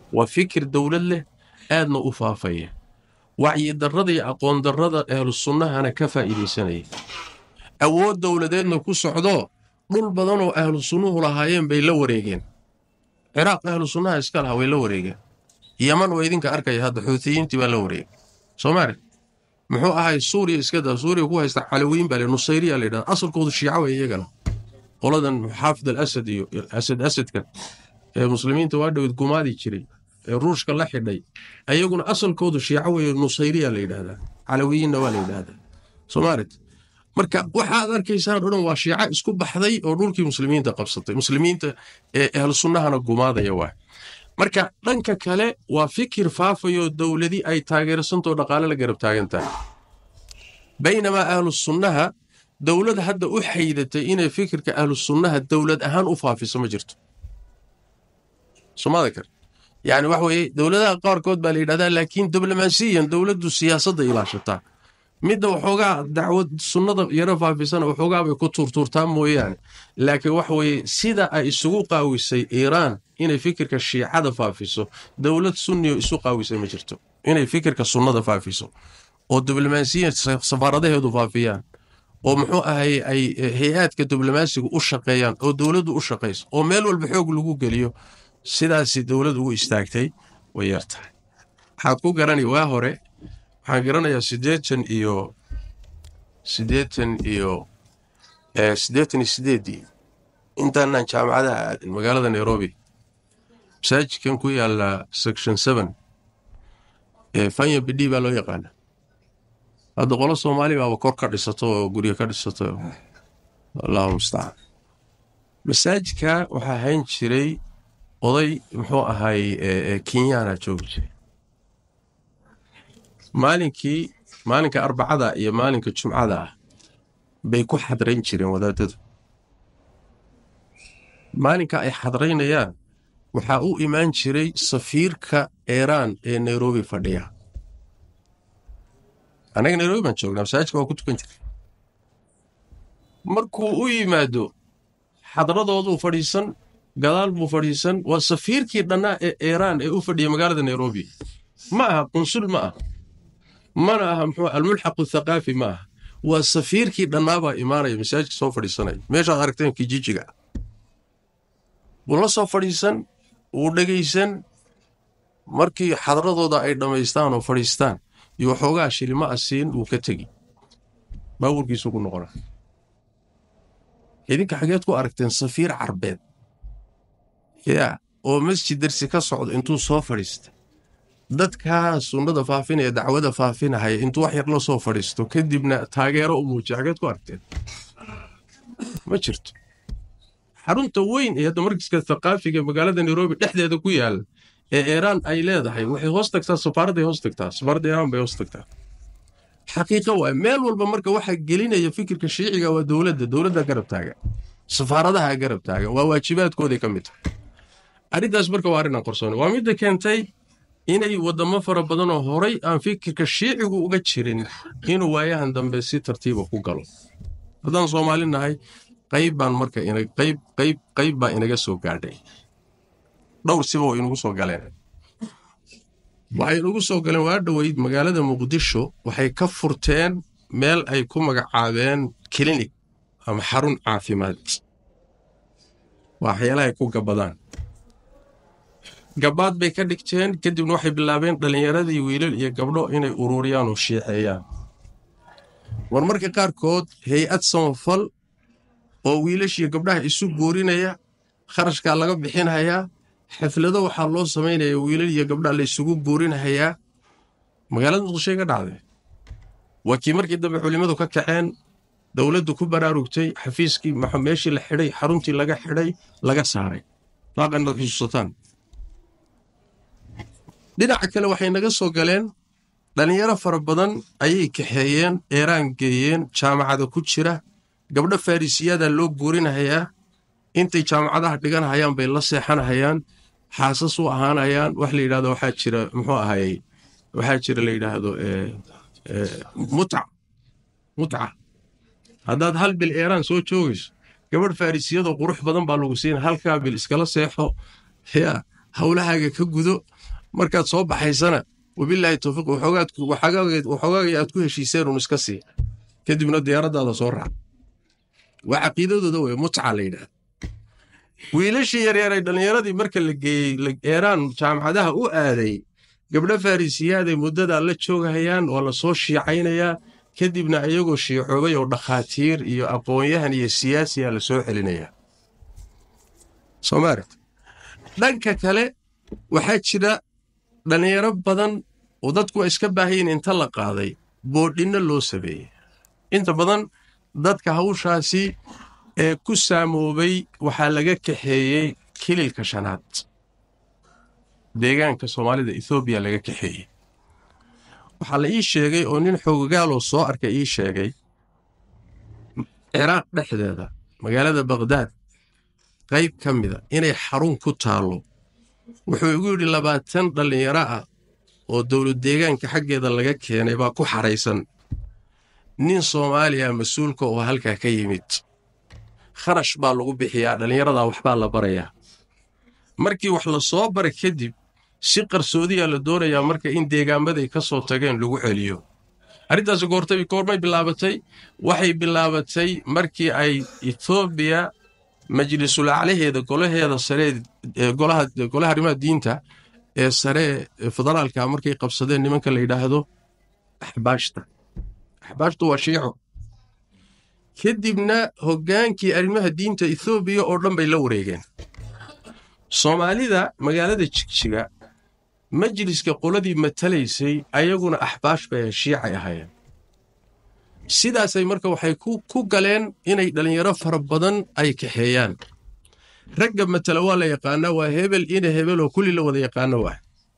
waa fikir dowlad leh aadna u faafaya wacyi darrada iyo aqoon darrada ahlu sunnahana ka faa'iidaysanaya awood dowladeedna ku socdoo dhul badanoo ahlu sunnuhu lahaayeen bay la wareegeen ciraaq ahlu sunnaha iska lahaa way la wareegeen yaman waa idinka arkaya hadda xuutiyiintii baa la wareegay soomaali muxuu ahay suuriya iska daa suuriya ku haysta calawiyin baa le nusayriya la yidhahda asalkoodu shiica way iyagana qoladan xaafid al asad iyo asad asadka ee muslimiinta waa dhowed gumaadi jiray ee ruushka la xidhay ayaguna asalkoodu shiico weeye nusayriya la yidhahdaa calawiyinna waa la yidhahdaa soomaalit marka waxaad arkaysaan o dhan waa shiica isku baxday oo dhulkii muslimiinta qabsatay muslimiinta ee ahlu sunnahana gumaadaya waa marka dhanka kale waa fikir faafayoo dowladi ay taageersantoo dhaqaale la garab taagan tahay baynamaa ahlu sunnaha dowlad hadda u xaydatay inay fikirka ahlu sunnaha dowlad ahaan u faafiso ma jirto somada kale yani waxa weeye dowladaha qaarkood baa la yidhahdaa laakiin diblomaasiyan dowladdu siyaasadda ilaashataa midda waxoogaa dacwad sunnada yaro faafisana waxoogaa bay ku tuurtuurtaa mooyaane laakiin waxa weeye sida ay isugu qaawisay iiraan inay fikirka shiicada faafiso dowlad sunniyo isu qaawisay ma jirto inay fikirka sunnada faafiso oo diblomaasiyan safaaradaheedu faafiyaan oo muxuu ahay ay hay-aadka diblomaasiga u shaqeeyaan oo dowladdu u shaqayso oo meel walba xoog lagu geliyo sidaasi dowlad ugu istaagtay way yar tahay waxaad ku garanay waa hore waxaan garanayaa siddeetan iyo siddeetan iyo siddeetan iyo sideeddii intaanaan jaamacadaha aadin magaalada nairobi masaajidkan ku yaala section seven ee fanya bidhi baa loo yaqaana hadda qolo soomaali baaba kor ka dhisato oo guryo ka dhisato allahu mustacaan masaajidka waxaa hayn jiray oday muxuu ahay kenyaana joogi jiray maalinkii maalinka arbacada iyo maalinka jumcada ah bay ku xadrayn jireen wadaadadu maalinka ay xadraynayaan waxaa u imaan jiray safiirka iiraan ee nairobi fadhiya annaga nairobi baan joognaa masaajidka waa ku tukan jiray markuu u yimaado xadradooduu fadhiisan gadaal buu fadhiisan waa safiirkii dhannaa ee iiraan ee u fadhiya magaalada nairobi ma aha qunsul ma aha mana aha muxuu almulxaqu thaqaafi ma aha waa safiirkii dhannaabaa imaanaya masaajidka soo fadhiisanaya meeshaad aragteen kijijiga wuu la soo fadhiisan wuu dhegaysan markii xadradooda ay dhammaystaan oo fadhiistaan iyo waxoogaa shilima a siin wuu ka tegi baabuurkiisu ku noqona idinka xageed ku aragteen safiir carbeed yaa oo masjid darsi ka socdo intuu soo fadhiista dadkaa sunnada faafinaya dacwada faafinahaya intuu wax yar la soo fadhiisto kadibna taageero u muujiya xageed ku aragteen ma jirto xarunta weyn ee hadda markiska thaqaafiga magaalada nairobi dhexdeeda ku yaala ee iiraan ay leedahay waxay hoos tagtaa safaaradday hoos tagtaa safaaradda iiraan bay hoos tagtaa xaqiiqo waay meel walba marka waxaa gelinaya fikirka shiiciga waa dowladda dowladda garab taagan safaaradaha garab taagan waa waajibaadkooday ka mid tahay arrintaas marka waa arrin aan qorsoon waa midda keentay inay wadamo fara badan oo horay aan fikirka shiicigu uga jirin inuu waayahan dambe si tartiiba ku galo haddaan soomaali nahay qayb baan marka qayb qayb qayb baa inaga soo gaadhay dhowr siba way inagu soo galeen waxay inagu soo galeen waa dhoweyd magaalada muqdisho waxay ka furteen meel ay ku magacaabeen klinik ama xarun caafimaad waa waxyaalahay ku gabadaan gabaad bay ka dhigteen kadibna waxay bilaabeen dhallinyaradii wiilal iyo gabdho inay ururiyaan oo shiiceeyaan war marka qaarkood hay-ad samafal oo wiilashiiyo gabdhaha isu goorinaya kharashkaa laga bixinhayaa xaflado waxaa loo samaynaya wiilal iyo gabdhaha la isugu goorinhayaa magaalada muqdishoy ka dhacday waa kii markii dambe culimmadu ka kaceen dowladdu ku baraarugtay xafiiskii meeshii la xidhay xaruntii laga xidhay laga saaray daaqanaad xusuusataan dhinaca kale waxay naga soo galeen dhallinyaro fara badan ayay kaxeeyeen eeraan geeyeen jaamacada ku jira gabdho farisiyaada loo guurinahayaa intay jaamacadaha dhiganhayaan bay la seexanahayaan xaasas u ahaanayaan wax la yidhahdo waxaa jira muxuu ahayey waxaa jira la yidhaahdo mutca mutca haddaad hal bil eeraan soo joogayso gabadh farisiyadoo qurux badan baa lagu siina halkaa bil iskala seexo ya howlahaaga ka gudo markaad soo baxaysana wabilaahi towfiiq waxoogaaga aad ku heshiiseen un iska sii kadibna diyaaraddaada soo raac waa caqiidadooda wey mutca la yidhaahda wiilashii yaryaray dhallinyaradii marka la geeyey eeraan jaamacadaha u aaday gabdho farisiyaad ay muddadaa la joogahayaan waa la soo shiicaynayaa kadibna iyagoo shiicoobay oo dhakhaatiir iyo aqoon-yahan iyo siyaasiya la soo celinayaa soomaalit dhanka kale waxaa jira dhallinyaro badan oo dadku waa iska baahayin inta la qaaday boodhinno loo sameeyey inta badan dadka hawshaasi ee ku saamoobay waxaa laga kaxeeyey kililka shanaad deegaanka soomaalida ethoobiya laga kaxeeyey waxaa la ii sheegay oo nin xoogagaaloo soo arkay ii sheegay ciraaq dhexdeeda magaalada bakhdad qayb ka mida inay xarun ku taallo wuxuu igu yidhi labaatan dhallinyaro ah oo dowlad deegaanka xaggeeda laga keenay baa ku xaraysan nin soomaaliya mas-uulka oo halkaa ka yimid kharash baa lagu bixiyaa dhallinyaradaa waxbaa la barayaa markii wax la soo bara kadib si qarsoodiyaa la doonayaa marka in deegaamaday ka soo tageen lagu celiyo arrintaasi goortay goormay bilaabatay waxay bilaabatay markii ay etoobiya majlisul aclaheeda golaheeda saree golaha arrimaha diinta ee sare ee federaalka markay qabsadeen nimanka la yidhaahdo axbaashta axbaashtu waa shiico kadibna hoggaankii arrimaha diinta ethoobiya oo dhan bay la wareegeen soomaalida magaalada jigjiga majliska qoladii matalaysay ayaguna axbaash bay shiicay ahaayeen sidaasay marka waxay ku galeen inay dhallinyaro fara badan ay kaxeeyaan ragga matala waa la yaqaanaa waa hebel ina hebel oo kulli la wada yaqaano ah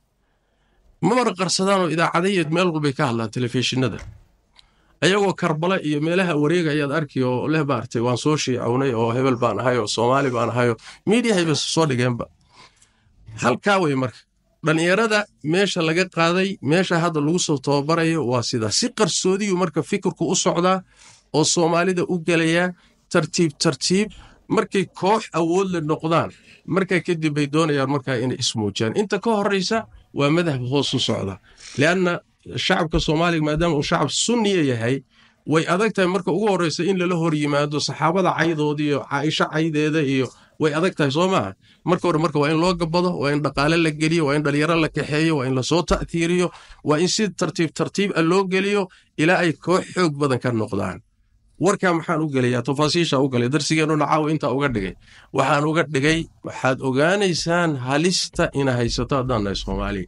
ma marqarsadaanoo idaacadayeed meel walbay ka hadlaan telefishinada ayagoo karbala iyo meelaha wareega ayaad arki oo leh maartay waan soo shiicownay oo hebel baan ahay oo soomaali baan ahayoo miidiyahayba soo dhigeenba halkaa wey marka dhallinyarada meesha laga qaaday meesha hadda lagu soo tababarayo waa sidaa si qarsoodiyu marka fikirku u socdaa oo soomaalida u gelayaa tartiib tartiib markay koox awoodle noqdaan markaa kadib bay doonayaan markaa inay ismuujiyaan inta ka horraysa waa madhab hoos u socda lianna shacabka soomaaliga maadaama uu shacab sunniya yahay way adag tahay marka ugu horraysa in lala hor yimaado saxaabada caydoodii iyo caaisho caydeeda iyo way adag tahay soo maaha marka hore marka waa in loo gabado waa in dhaqaale la geliyo waa in dhalinyaro la kaxeeyo waa in lasoo ta'tiiriyo waa in si tartiib tartiib a loo geliyo ilaa ay koox xoog badan ka noqdaan warkaa maxaan u gelayaa tafaasiisha u galay darsigeenuna caawa intaa uga dhigay waxaan uga dhigay waxaad ogaanaysaan halista ina haysato haddaan nahay soomaaliya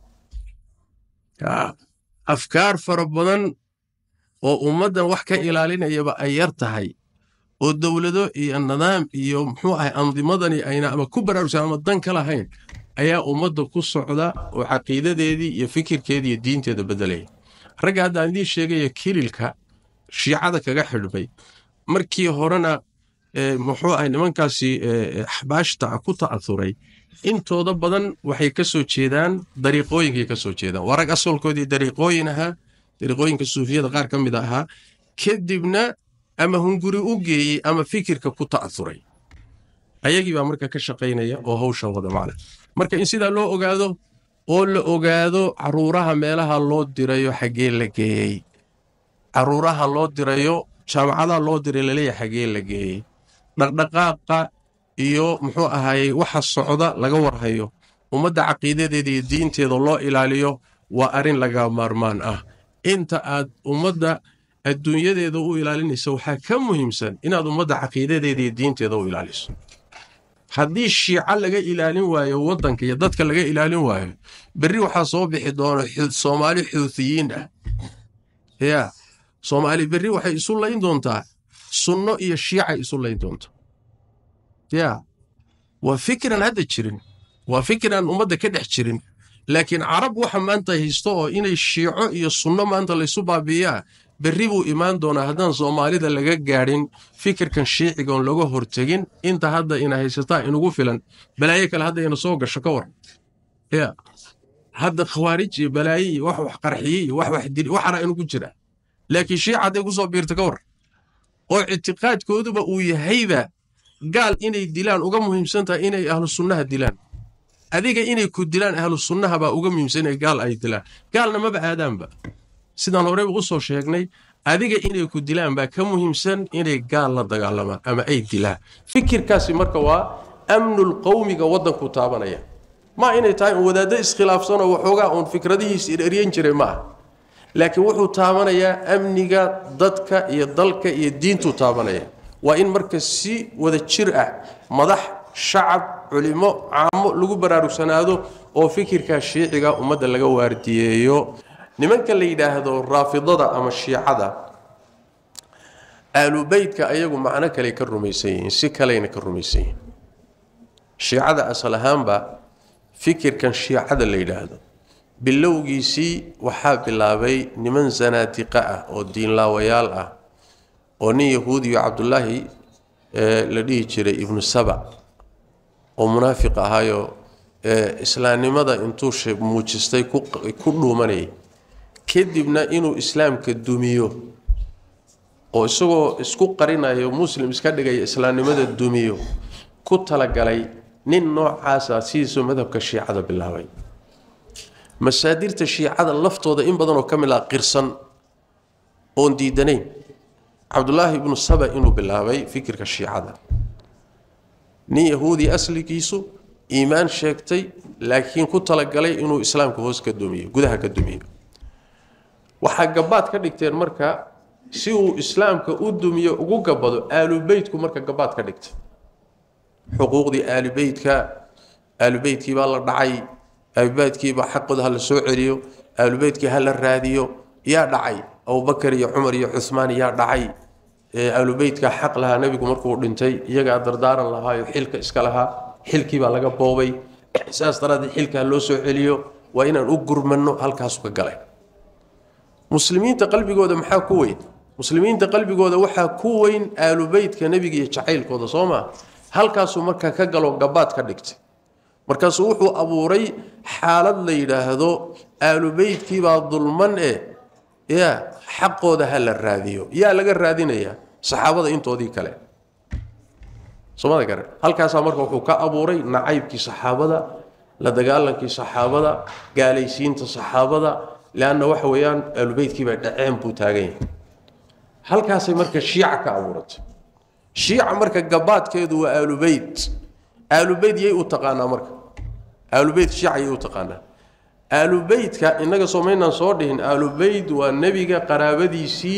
afkaar fara badan oo ummaddan wax ka ilaalinayaba ay yar tahay oo dowlado iyo nidaam iyo muxuu ahay andimadani ayna ama ku baraarugsan ama dan ka lahayn ayaa ummadda ku socda oo caqiidadeedii iyo fikirkeedii iyo diinteeda beddelaya ragga haddaan idiin sheegaya kililka shiicada kaga xidhmay markii horena muxuu ahay nimankaasi axbaashta ku ta'asuray intooda badan waxay ka soo jeedaan dariiqooyinkay ka soo jeedaan waa rag asalkoodii dariiqooyin ahaa dariiqooyinka suufiyada qaar ka mid ahaa kadibna ama hunguri u geeyey ama fikirka ku ta'asuray ayagii baa marka ka shaqaynaya oo hawsha wada macna marka in sidaa loo ogaado oo la ogaado caruuraha meelaha loo dirayo xaggee la geeyey caruuraha loo dirayo jaamacadaha loo diray laleeyahay xaggee la geeyey dhaqdhaqaaqa iyo muxuu ahaayey waxa socda laga warhayo ummadda caqiidadeeda iyo diinteeda loo ilaaliyo waa arrin laga maarmaan ah inta aad ummadda adduunyadeeda u ilaalinaysa waxaa ka muhiimsan inaad ummadda caqiidadeeda iyo diinteeda u ilaaliso haddii shiico laga ilaalin waayo waddanka iyo dadka laga ilaalin waayo berri waxaa soo bixi doona soomaali xuuthiyiin ah yaa soomaali berri waxay isu layn doontaa sunno iyo shiicay isu layn doonta yaa waa fikran hadda jirin waa fikran ummadda ka dhex jirin laakiin carab waxa maanta haysto oo inay shiico iyo sunno maanta laysu baabiiyaa berri buu imaan doonaa haddaan soomaalida laga gaadhin fikirkan shiicigoon laga hortegin inta hadda ina haysataa inugu filan balaayo kale hadda ina soo gasho ka war ya hadda khawaarij iyo balaayo iyo wax wax qarxiye iyo wax wax dil waxana inugu jira laakiin shiica hadday ku soo biirta ka war oo ictiqaadkooduba uu yahayba gaal inay dilaan uga muhiimsan tahay inay ahlu sunnaha dilaan adiga inay ku dilaan ahlu sunnaha baa uga muhiimsanaya gaal ay dilaan gaalna maba aadaanba sidaan horeyba usoo sheegnay adiga inay ku dilaan baa ka muhiimsan inay gaal la dagaalamaan ama ay dilaan fikirkaasi marka waa amnul qowmiga waddanku taabanaya ma inay tahay un wadaaddo iskhilaafsanoo waxoogaa uun fikradihiis ereryan jiray maaha laakiin wuxuu taabanayaa amniga dadka iyo dalka iyo diintuu taabanaya waa in marka si wada jir ah madax shacab culimo caamo lagu baraarugsanaado oo fikirkaa shiiciga ummadda laga waardiyeeyo nimanka la yidhaahdo raafidada ama shiicada aalubeytka ayagu macno kale ka rumaysan yihiin si kaleyna ka rumaysan yihiin shiicada asal ahaanba fikirkan shiicada la yidhaahdo bilowgiisii waxaa bilaabay niman zanaadiqa ah oo diinlaawayaal ah oo nin yahuudiyo cabdulaahi la dhihi jiray ibnu saba oo munaafiq ahaayoo islaamnimada intuu muujistay ku dhuumanayay kadibna inuu islaamka dumiyo oo isagoo isku qarinayo muslim iska dhigaya islaamnimada dumiyo ku talagalay nin noocaasa sidiisoo madhabka shiicada bilaabay masaadirta shiicada laftooda in badanoo ka mid ah qirsan oon diidanayn cabdulaahi ibnu saba inuu bilaabay fikirka shiicada nin yahuudi asligiisu iimaan sheegtay laakiin ku talagalay inuu islaamka hoos ka dumiyo gudaha ka dumiyo waxaa gabaad ka dhigteen marka si uu islaamka u dumiyo ugu gabado aalubeytku marka gabaad ka dhigtay xuquuqdii aalubeytka aalubeytkii baa la dhacay aalubeytkiibaa xaqooda ha la soo celiyo aalubeytkii ha la raadiyo yaa dhacay abubakar iyo cumar iyo cuhmaan yaa dhacay aalubeytka xaq lahaa nebigu markuu dhintay iyagaa dardaaran lahaayo xilka iska lahaa xilkiibaa laga boobay saas daraaddeed xilka ha loo soo celiyo waa inaan u gurmanno halkaasu ka galay muslimiinta qalbigooda maxaa ku weyn muslimiinta qalbigooda waxaa ku weyn aalubeytka nebiga iyo jacaylkooda soo maa halkaasuu markaa ka galo gabaad ka dhigtay markaasuu wuxuu abuuray xaalad la yidhaahdo aalubeytkiibaa dulman eh ya xaqooda ha la raadiyo yaa laga raadinayaa saxaabada intoodii kale somada gare halkaasaa marka wuxuu ka abuuray nacaybkii saxaabada la dagaalankii saxaabada gaalaysiinta saxaabada leanna waxa weeyaan aalubeytkiibaa dhaceen buu taagan yahay halkaasay marka shiica ka abuuratay shiica marka gabaadkeedu waa aalubeyt aalubeyt yay u taqaanaa marka aalubeyt shiica yay u taqaanaa aalubeytka innaga soomaynaan soo dhihin aalubeyt waa nebiga qaraabadiisii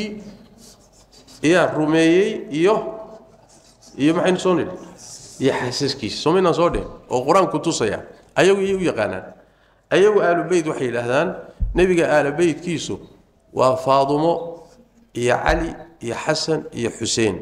yaa rumeeyey iyo iyo maxaynu soo nidhi iyo xaasaskiisi soomaynaan soo dhihin oo qur-aanku tusaya ayagu yay u yaqaanaan ayagu aalubeyt waxay yidhaahdaan nebiga aalubeytkiisu waa faadumo iyo cali iyo xasan iyo xuseen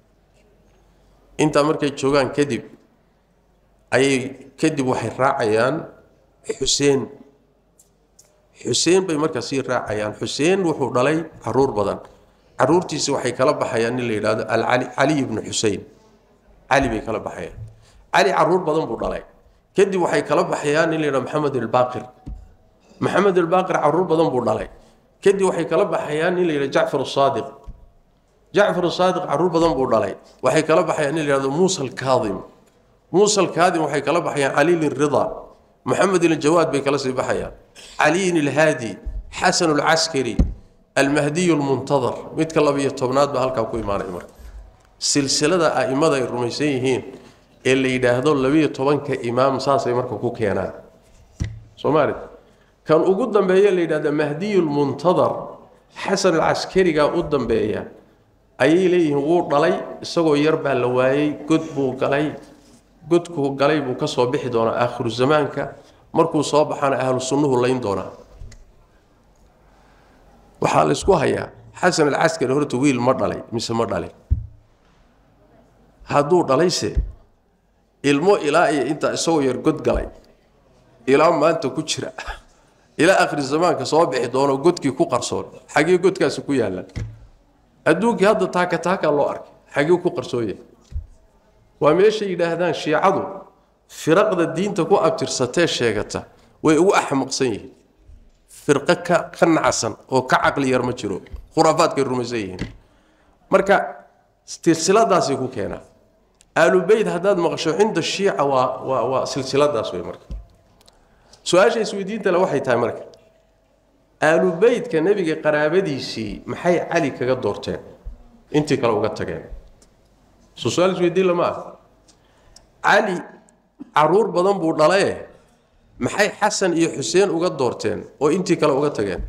intaa markay joogaan kadib ayay kadib waxay raacayaan xuseen xuseen bay markaa sii raacayaan xuseen wuxuu dhalay caruur badan caruurtiisi waxay kala baxayaan nin la yidhahdo alcali cali ibnu xusein cali bay kala baxayaan cali caruur badan buu dhalay kadib waxay kala baxayaan nin la yidhahdo maxamed albaaqir maxamed albaaqir caruur badan buu dhalay kadib waxay kala baxayaan nin la yidhahdo jacfar asaadiq jacfar asaadiq caruur badan buu dhalay waxay kala baxayaan nin la yidhahdo muusa alkaadim muusa alkaadim waxay kala baxayaan caliil rida maxamed iljawaad bay kala sii baxayaan caliyin ilhaadi xasan alcaskari almahdiy lmuntadar midka labiyo tobnaad baa halkaa ku imaanay marka silsilada a'immada ay rumaysan yihiin ee la yidhaahdo labiyo tobanka imaam saasay marka ku keenaan soomaali kan ugu dambeeya la yidhahdo mahdiy lmuntadar xasan alcaskarigaa u dambeeya ayay leeyihiin wuu dhalay isagoo yar baa la waayey god buu galay godkuu galay buu ka soo bixi doonaa aakhiru zamaanka markuu soo baxana ahlu sunnuhu layn doonaa waxaa la isku hayaa xasan alcaskari horta wiil ma dhalay mise ma dhalay hadduu dhalayse ilmo ilaa iyo intaa isagoo yar god galay ilaa maanta ku jira ilaa akhri zamaanka soo bixi doono godkii ku qarsoon xagee godkaasi ku yaallaan adduunkii hadda taaka taakaa loo arkay xagee ku qarsoonya waa meeshay yidhaahdaan shiicadu firaqda diinta ku abtirsatee sheegata way ugu axmaqsan yihiin firqo ka ka nacsan oo ka caqli yar ma jiro khuraafaadkay rumaysan yihiin marka silsiladaasay ku keenaan aalubeyt haddaad maqasho cinda shiica waa waa waa silsiladaas wey marka su-aasha isweydiinta le waxay tahay marka aalubeytka nebiga qaraabadiisii maxay cali kaga doorteen intii kale uga tageen soo su-aal isweydiin lama ah cali caruur badan buu dhalaye maxay xasan iyo xuseen uga doorteen oo intii kale uga tageen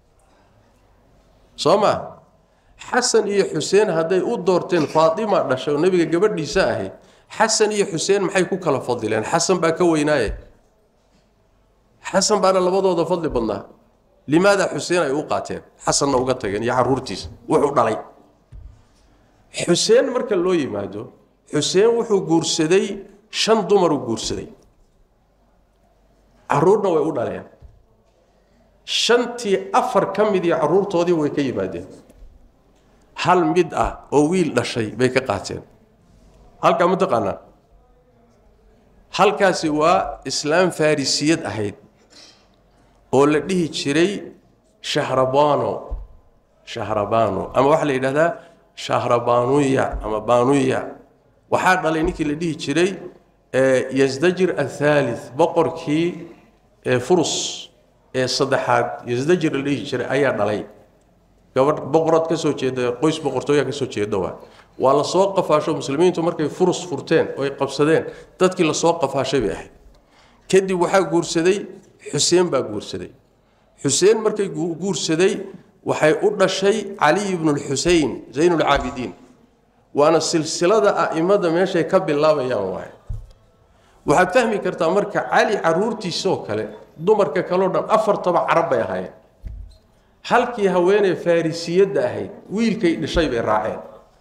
soo ma xasan iyo xuseen hadday u doorteen faatima dhashay oo nebiga gabadhiisa ahayd xasan iyo xuseen maxay ku kala fadileen xasan baa ka weynaaye xasan baana labadooda fadli badnaa limaada xuseen ay u qaateen xasanna uga tageen iyo caruurtiisa wuxuu dhalay xuseen marka loo yimaado xuseen wuxuu guursaday shan dumaruu guursaday caruurna way u dhaleen shantii afar ka mid iyo caruurtoodii way ka yimaadeen hal mid ah oo wiil dhashay bay ka qaateen halkaa ma taqaanaa halkaasi waa islaam farrisiyad ahayd oo la dhihi jiray shahrabano shahrabano ama waxaa la yidhahdaa shahrabanuya ama banuya waxaa dhalay ninkii la dhihi jiray yasdajir athaalith boqorkii furus ee saddexaad yasdajir la dhihi jiray ayaa dhalay gabadh boqorad ka soo jeeda qoys boqortooya ka soo jeeda waa waa la soo qafaasho muslimiintu markay furus furteen oo ay qabsadeen dadkii lasoo qafaashay bay ahayd kadib waxaa guursaday xuseen baa guursaday xuseen markay guursaday waxay u dhashay caliy ibnu lxusein zaynulcaabidiin waana silsilada a'imada meeshay ka bilaabayaan waay waxaad fahmi kartaa marka cali caruurtiisoo kale dumarka kaleo dhan afartaba carab bay ahaayeen halkii haweeney farrisiyadda ahayd wiilkay dhishay bay raaceen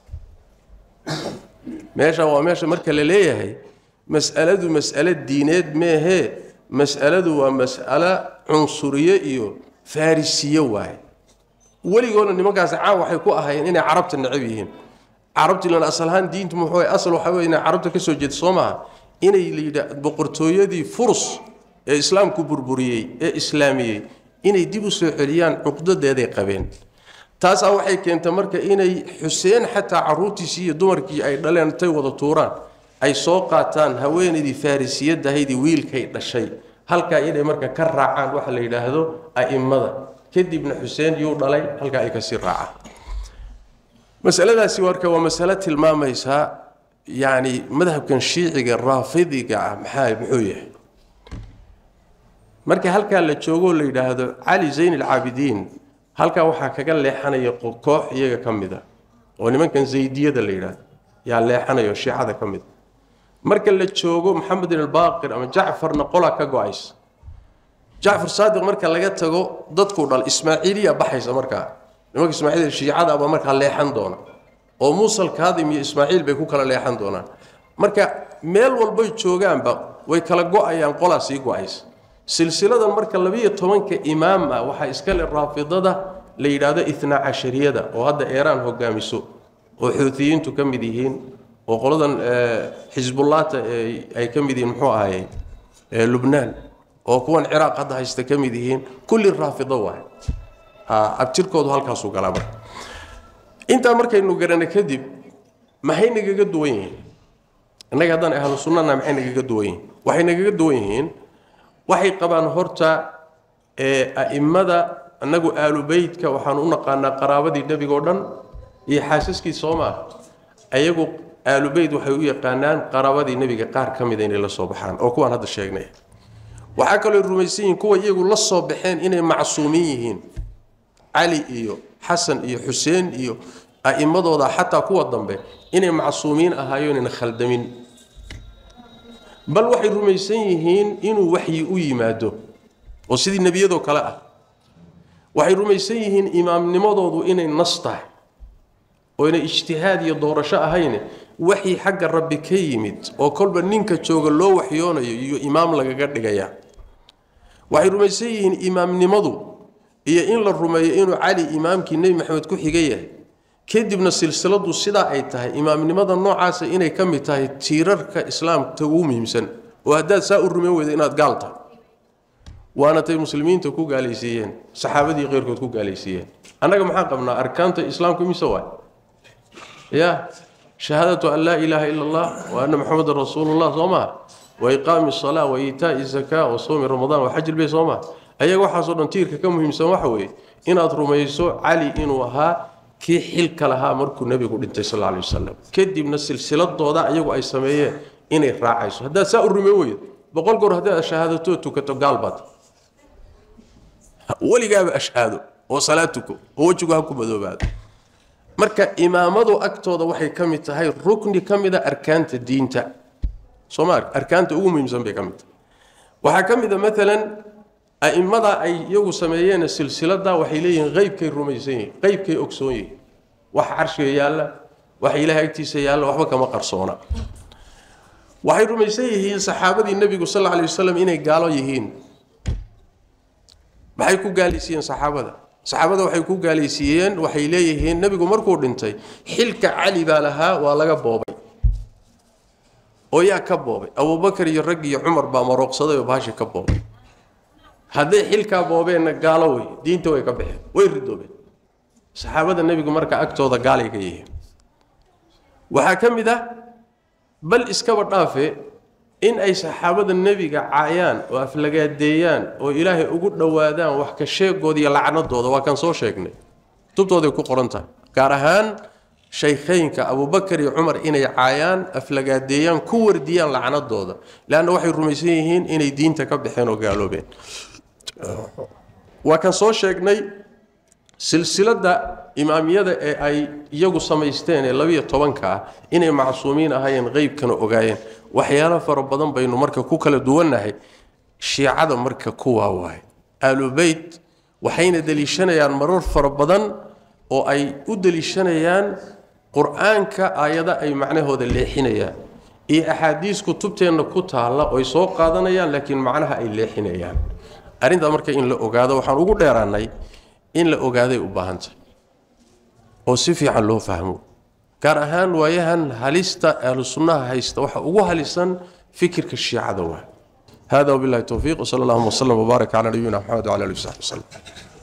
meesha waa meesha marka la leeyahay mas'aladu mas'alo diineed meehee mas'aladu waa mas'alo cunsuriye iyo farrisiye waaye weligoona nimankaasi caan waxay ku ahaayeen inay carabta necab yihiin carabti lan asal ahaan diintu muxuu asal waxaa wey inay carabta ka soo jeeda soo maaha inay layidha boqortooyadii furus ee islaamku burburiyey ee islaamiyey inay dib u soo celiyaan cuqdadeeday qabeen taasaa waxay keentay marka inay xuseen xataa caruurtiisii iyo dumarkii ay dhaleen intay wada tuuraan ay soo qaataan haweenaydii farrisiyadahaydii wiilkay dhashay halkaa inay marka ka raacaan waxa la yidhaahdo a'immada kadibna xuseen yuu dhalay halkaa ay kasii raacaan masaladaasi marka waa masalo tilmaamaysaa yacni madhabkan shiiciga raafidiga ah maxaa muxuu yahay marka halkaa la joogoo la yidhaahdo cali zayn alcaabidiin halkaa waxaa kaga leexanaya koox iyaga ka mid a oo nimankan zaydiyada la yidhaahdo yaa leexanayo shiicada ka mid a marka la joogo maxamedin albaaqir ama jacfarna qolaa ka go-aysa jacfar saadiq marka laga tago dadkuu dhal ismaaciiliya baxaysa markaa nimanka ismaaciil shiicada abaa markaa leexan doona oo muusal kaadim iyo ismaaciil bay ku kala leexan doonaan marka meel walbay joogaanba way kala go-ayaan qolaa sii go-aysa silsiladan marka labiyo tobanka imaam ah waxaa iskale raafidada la yidhaahdo itnaa cashariyada oo hadda eeraan hogaamiso oo xuutiyiintu ka mid yihiin oo qoladan xisbullaata ay ka mid yihiin muxuu ahaye lubnaan oo kuwan ciraaq hadda haysta ka mid yihiin kulli raafido waay abtirkoodu halkaasuu galaa marka intaa markaynu garana kadib maxay nagaga duwan yihiin innaga haddaan ahlu sunnana maxay nagaga duwan yihiin waxay nagaga duwan yihiin waxay qabaan horta a'immada annagu aalu beytka waxaan u naqaanaa qaraabadii nebigoo dhan iyo xaasaskii soo maaha ayagu aalu beyt waxay u yaqaanaan qaraabadii nebiga qaar ka mida inay la soo baxaan oo kuwaan hadda sheegnay waxaa kaloo rumaysan yihiin kuwa iyagu la soo baxeen inay macsuumiin yihiin cali iyo xasan iyo xuseen iyo a'immadooda xataa kuwa dambe inay macsuumiin ahaayoonayna khaldamin bal waxay rumaysan yihiin inuu waxyi u yimaado oo sidii nebiyadoo kale ah waxay rumaysan yihiin imaamnimadoodu inay nas tahay oo inay ijtihaad iyo doorasho ahayne waxyi xagga rabbi ka yimid oo kolba ninka jooga loo waxyoonayo iyo imaam lagaga dhigaya waxay rumaysan yihiin imaamnimadu iyo in la rumeeyo inuu cali imaamkii nebi maxamed ku xiga yahay kadibna silsiladu sidaa ay tahay imaamnimada noocaasa inay ka mid tahay tiirarka islaamka ugu muhiimsan oo haddaad saa u rumeyn weyda inaad gaal tahay waana tay muslimiinta ku gaalaysiiyeen saxaabadii keyrkood ku gaalaysiiyeen annaga maxaan qabnaa arkaanta islaamka imise waay ya shahaadatu an laa ilaaha ila allah wa anna maxamedan rasuulullah soo maha wa iqaami salaa wa iitaa'i zakaa wa sawmi ramadaan wa xaj ilbeyt soo maa ayaga waxaasoo dhan tiirka ka muhiimsan waxa weeye inaad rumayso cali inuu ahaa kii xilka lahaa markuu nebigu dhintay sal alay wasalam kadibna silsiladooda ayagu ay sameeyeen inay raacayso haddaad saa u rume weydo boqol goor haddaad ashahaadatoo tukato gaal baad weligaaba ashhaado oo salaad tuko oo wejigu ha ku madoobaado marka imaamadu agtooda waxay ka mid tahay rukni ka mida arkaanta diinta sooma arkaanta ugu muhiimsan bay ka mid tahay waxaa ka mid a maalan a'immada ay iyagu sameeyeen silsilada waxay leeyihiin qeybkay rumaysan yihiin qeybkay ogsoon yihiin wax carshiga yaalla waxa ilaahay agtiisa yaalla waxba kama qarsoona waxay rumaysan yihiin saxaabadii nebigu sal alay wasalam inay gaalo yihiin maxay ku gaalaysiiyeen saxaabada saxaabada waxay ku gaalaysiiyeen waxay leeyihiin nebigu markuu dhintay xilka cali baa lahaa waa laga boobay oo yaa ka boobay abubakar iyo rag iyo cumar baa marooqsaday oo baashi ka boobay hadday xilkaa boobeenna gaalo wey diinta way ka baxeen way ridoobeen saxaabada nebigu marka agtooda gaalay ka yihiin waxaa ka mid ah bal iskaba dhaafe in ay saxaabada nebiga caayaan oo aflagaadeeyaan oo ilaahay ugu dhowaadaan wax ka sheegooda iyo lacnadooda waa kan soo sheegnay tubtooday ku qoran tahay gaar ahaan shaykhaynka abubakar iyo cumar inay caayaan aflagaadeeyaan ku wardiyaan lacnadooda leanna waxay rumaysan yihiin inay diinta ka baxeen oo gaaloobeen waa kan soo sheegnay silsiladda imaamiyada ee ay iyagu samaysteen ee labiyo tobanka ah inay macsuumiin ahaayeen qeybkana ogaayeen waxyaalo fara badan baynu marka ku kala duwannahay shiicada marka kuwaa waay aalubeyt waxayna deliishanayaan marar fara badan oo ay u deliishanayaan qur-aanka aayada ay macnahooda leexinayaan iyo axaadiis kutubteenna ku taalla oy soo qaadanayaan laakiin macnaha ay leexinayaan arrintaa marka in la ogaado waxaan ugu dheeraanay in la ogaaday u baahantahay oo si fiican loo fahmo gaar ahaan waayahan halista ahlu sunnaha haysta waxa ugu halisan fikirka shiicada waa hada wabillahi towfiiq wsala allahuma wslam wbaarak calaa nabiyina maxamed wcala alihi wasaxbi waslem